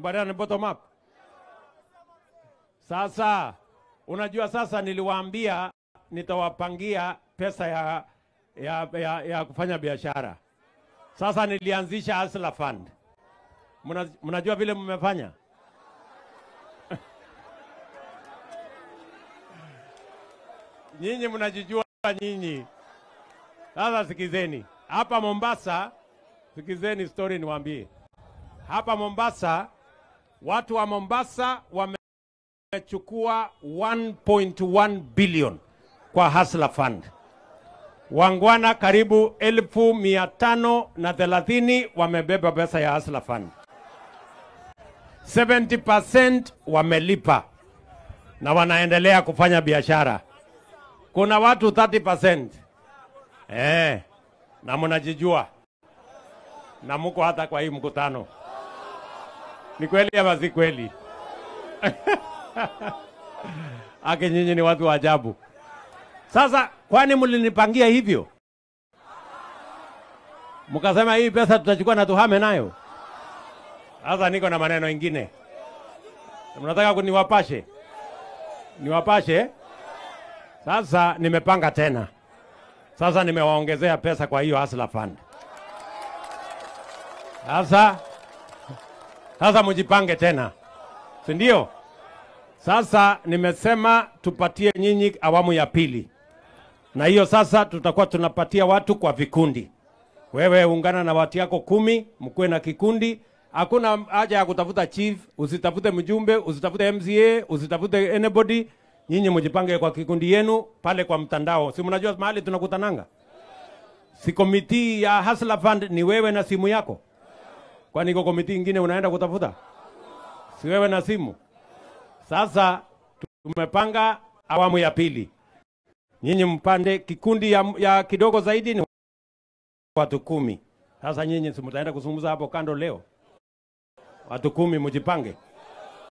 Tumekubaliana ni bottom up. Sasa unajua, sasa niliwaambia nitawapangia pesa ya, ya, ya, ya kufanya biashara. Sasa nilianzisha Hustler Fund. Mna- Mnajua vile mmefanya? Nyinyi mnajijua nyinyi. Sasa sikizeni, hapa Mombasa, sikizeni story niwaambie. Hapa Mombasa, watu wa Mombasa wamechukua 1.1 billion kwa Hustler Fund. Wangwana karibu elfu mia tano na thelathini wamebeba pesa ya Hustler Fund. 70% wamelipa na wanaendelea kufanya biashara. Kuna watu 30% eh, na mnajijua na muko hata kwa hii mkutano. Ni kweli ama si kweli? Ake nyinyi ni watu wa ajabu. Sasa kwani mlinipangia hivyo? Mkasema hii pesa tutachukua na tuhame nayo. Sasa niko na maneno ingine. Mnataka kuniwapashe? Niwapashe? Sasa nimepanga tena. Sasa nimewaongezea pesa kwa hiyo Hustler Fund. Sasa sasa mjipange tena, si ndio? Sasa nimesema tupatie nyinyi awamu ya pili, na hiyo sasa tutakuwa tunapatia watu kwa vikundi. Wewe ungana na watu yako kumi, mkuwe na kikundi. Hakuna haja ya kutafuta chief, usitafute mjumbe, usitafute MCA, usitafute anybody. Nyinyi mjipange kwa kikundi yenu pale kwa mtandao. Si mnajua mahali tunakutananga? Si komiti ya Hustler Fund ni wewe na simu yako? Kwani iko komiti ingine unaenda kutafuta? Si wewe na simu? Sasa tumepanga awamu ya pili, nyinyi mpande kikundi ya, ya kidogo zaidi ni watu kumi. Sasa nyinyi si mtaenda kuzungumza hapo kando leo? Watu kumi mjipange.